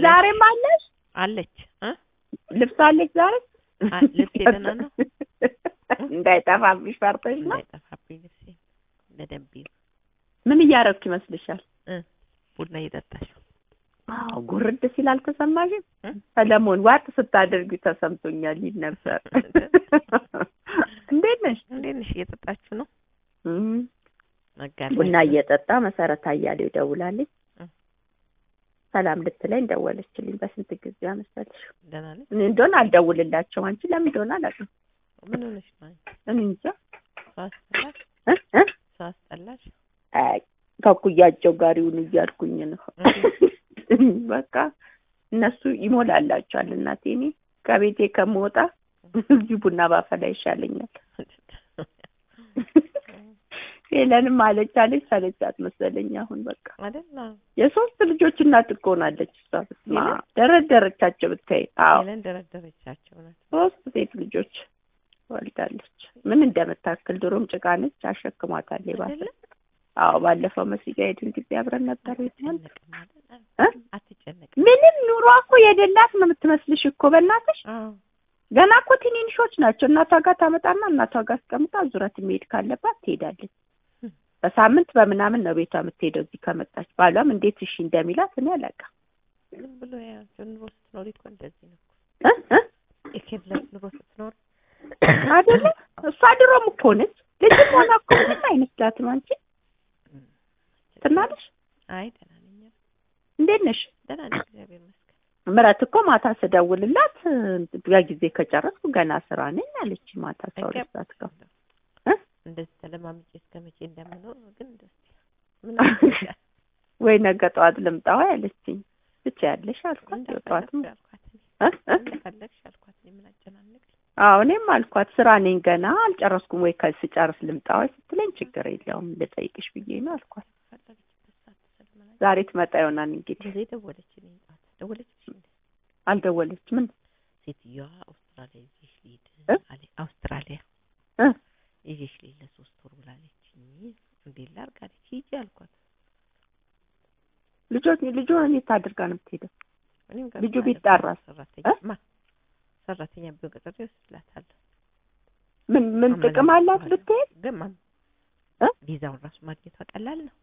ዛሬም አለሽ አለች እ ልብስ አለች ዛሬ አ- ልብሴ ደህና ነው? እንዳይጠፋብሽ ፈርተሽ ነው እንዳይጠፋብኝ ልብሴ በደንብ ይሁን። ምን እያደረግሽ ይመስልሻል እ ቡና እየጠጣሽ አዎ ጉርድ ሲል አልተሰማሽም እ? ሰለሞን ዋጥ ስታደርጊ ተሰምቶኛል ይል ነበር እንዴት ነሽ እንዴት ነሽ? እየጠጣችሁ ነው? እም፣ መጋለጥ ቡና እየጠጣ መሰረት አያሌው ደውላለች እ። ሰላም ልትለኝ ደወለችልኝ በስንት ጊዜ መሰለሽ ደህና ነሽ? እኔ እንደሆነ አልደውልላቸው አንቺ ለምን እንደሆነ አላውቅም ምን ሆነሽ ነው? አንቺ? እኔ እንጃ ሰው አስጠላሽ? እ እ ሰው አስጠላሽ? አይ ከኩያቸው ጋር ይሁኑ እያልኩኝ ነው በቃ እነሱ ይሞላላቸዋል እናቴ እኔ ከቤቴ ከምወጣ እዚህ ቡና ባፈላ ይሻለኛል ሄለንም አለች አለች ሰለቻት መሰለኝ አሁን በቃ አይደል? አዎ። የሶስት ልጆች እናት እኮ ሆናለች እሷ በስመ አብ ደረደረቻቸው ብታይ አዎ ሄለን ደረደረቻቸው ናት። ሶስት ሴት ልጆች ወልዳለች ምን እንደምታክል ድሮም ጭቃ ነች አሸክሟታል ባሰ አይደለ? አዎ ባለፈው መስጊድ ሄድን ጊዜ አብረን ነበር ይሆናል አትጨነቅም አይደል? እ? አትጨነቅም። ምንም ኑሮ እኮ የደላት ነው የምትመስልሽ እኮ በእናትሽ አዎ ገና እኮ ትንንሾች ናቸው እናቷ ጋር ታመጣና እናቷ ጋር አስቀምጣ ዙረት መሄድ ካለባት ትሄዳለች እም። በሳምንት በምናምን ነው ቤቷ የምትሄደው እዚህ ከመጣች ባሏም እንዴት እሺ እንደሚላት እኔ አላውቅም ዝም ብሎ ያው ኑሮ ስትኖሪ እኮ እንደዚህ ነው እኮ። እ እ የኬብለት ኑሮ ስትኖር አይደለ እሷ ድሮም እኮ ነች ልጅም ሆና እኮ ምንም አይመስላትም አንቺ ትናለሽ አይ ደህና ነኝ። እንዴት ነሽ ደህና ነኝ እግዚአብሔር ይመስገን። ምረት እኮ ማታ ስደውልላት በጊዜ ከጨረስኩ ገና ስራ ነኝ አለች ማታ አስራ ሁለት ሰዓት ጋር እ? እንደዚህ ተለማምጬ እስከ መቼ እንደምኖር ግን ደስ ይላል። ምን አደርጋለሁ? ወይ ነገ ጠዋት ልምጣዋ ያለችኝ ብቻ ያለሽ አልኳት ጠዋትም እንደፈለግሽ አልኳት እኔ። እ? እ? እንደፈለግሽ አልኳት እኔ ምን አጨናንቅ አዎ እኔም አልኳት ስራ ነኝ ገና አልጨረስኩም ወይ ከስጨርስ ልምጣዋ ስትለኝ ችግር የለውም ልጠይቅሽ ብዬ ነው አልኳት ፈለገችበት ሰዓት ትሰልመናል። ዛሬ ትመጣ ይሆናል እንግዲህ ጊዜ ደወለችልኝ ጠዋት ደወለችልሽ እንዴ? አልደወለች ምን ሴትዮዋ አውስትራሊያ ይዤሽ ልሂድ እ? አለ አውስትራሊያ እ? ይዤሽ ልሂድ ለሶስት ወር ብላለችኝ። እንዴት ላድርግ አለች። ሂጂ አልኳት። ልጆች ልጁን እንዴት አድርጋ ነው የምትሄደው እኔም ጋር ልጁ ማለት ቢጠራስ? ሰራተኛ እ? ማ ሰራተኛ ቢሆን ቀጥሬ እወስድላታለሁ። ምን ምን ጥቅም አላት ብትሄድ ግን ማም እ? ቪዛውን ራሱ ማግኘቷ ቀላል ነው።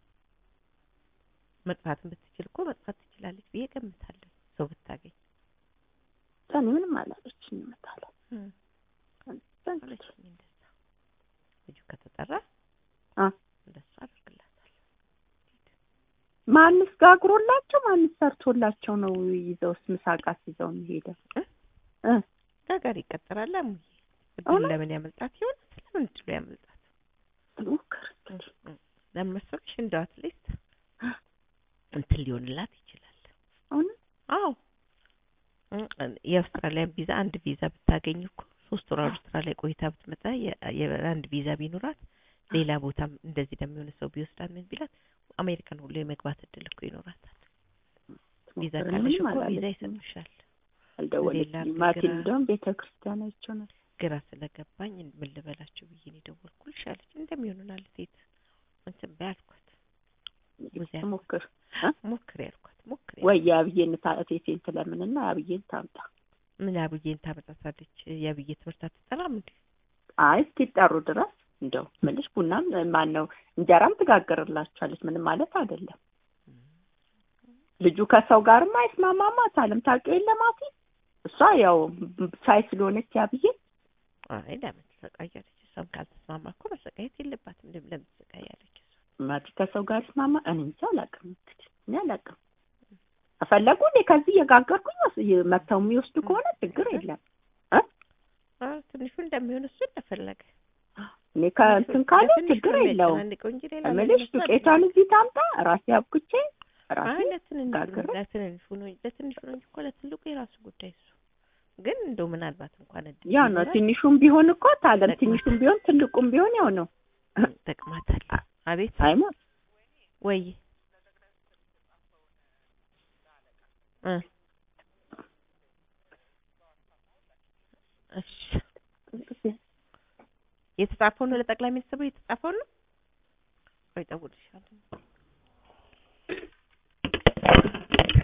መጥፋትን ብትችል እኮ መጥፋት ትችላለች ብዬ ገምታለሁ። ሰው ብታገኝ እኔ ምንም አላለችኝ እመጣለሁ አለችኝ። እንደዛ ልጁ ከተጠራ አ እንደሱ አደርግላታለሁ። ማንስ ጋግሮላቸው ማንስ ሰርቶላቸው ነው ይዘውስ ምሳቃስ ይዘው የሚሄደው እ? እ ጋጋሪ ይቀጠራል። አሙዬ እድሉ እውነት? ለምን ያመልጣት ይሆን? ስለምን እድሉ ያመልጣት? ሞክር ለምን መሰለሽ እንደው አትሊስት እንትን ሊሆንላት ይችላል። እውነት አዎ እ- የአውስትራሊያን ቪዛ አንድ ቪዛ ብታገኝ እኮ ሶስት ወር አውስትራሊያ ቆይታ ብትመጣ የ- የአንድ ቪዛ ቢኖራት ሌላ ቦታም እንደዚህ ደግሞ የሆነ ሰው ቢወስዳት ምን ቢላት አሜሪካን ሁሉ የመግባት እድል እኮ ይኖራታል። ቪዛ ሞክር። ካለሽ ምንም እኮ ቪዛ አላለችኝም። ይሰጡሻል። አልደወለችኝም። ሌላ ማቲ ግራ- እንደውም ቤተ ክርስቲያን አይቼው ነበር። ግራ ስለገባኝ ምን ልበላቸው ብዬ ነው የደወልኩልሽ አለች። እንደሚሆኑናል ሴት እንትን በይ አልኳት። ሙዚያ አልኳት። ሞክር ሞክሪ ያልኳት ሞክሪ ወይ የአብዬን እቴቴን ትለምንና የአብዬን ታምጣ። ምን አብዬን ታመጣታለች? የአብዬ ትምህርት አትጠራም እንዴ? አይ እስኪጠሩ ድረስ እንደው ምልሽ ቡናም ማን ነው እንጀራም ትጋግርላችኋለች። ምንም ማለት አይደለም። ልጁ ከሰው ጋርም አይስማማማ አለም ታውቂው የለ ማቲ እሷ ያው ሳይ ስለሆነች ያብዬ አይ ለምን ትሰቃያለች? እሷም ካልተስማማ እኮ መሰቃየት የለባትም። እንደ ለምን ትሰቃያለች? እሷ ማቲ ከሰው ጋር ይስማማ እኔ እንጃ አላውቅም። እንግዲህ እኔ አላውቅም። ከፈለጉ እኔ ከዚህ እየጋገርኩኝ ወስ- መተው የሚወስዱ ከሆነ ችግር የለም። አ ትንሹ እንደሚሆን እሱ እንደፈለገ እኔ ከእንትን ካለ ለትንሹ ችግር ነው የለውም። የሚያጨናንቀው እንጂ ሌላ እምልሽ ለእነሱ ዱቄቷን እዚህ ታምጣ ራሴ አብኩቼ አይ ራሴ ለትንንሹ ጋግሬ ለትንንሹ ነው ለትንሹ ነው እንጂ እኮ ለትልቁ የራሱ ጉዳይ እሱ ግን እንደው ምናልባት እንኳን እድል ያው ነው። ቢኖራት ትንሹም ቢሆን እኮ ታለም ጠቅሟታል። ትንሹም ቢሆን ትልቁም ቢሆን ያው ነው። ጠቅማታል። አቤት አይሞት ወይ እ እሺ የተጻፈው ነው ለጠቅላይ ሚኒስትሩ የተጻፈው ነው ወይ እደውልልሻለሁ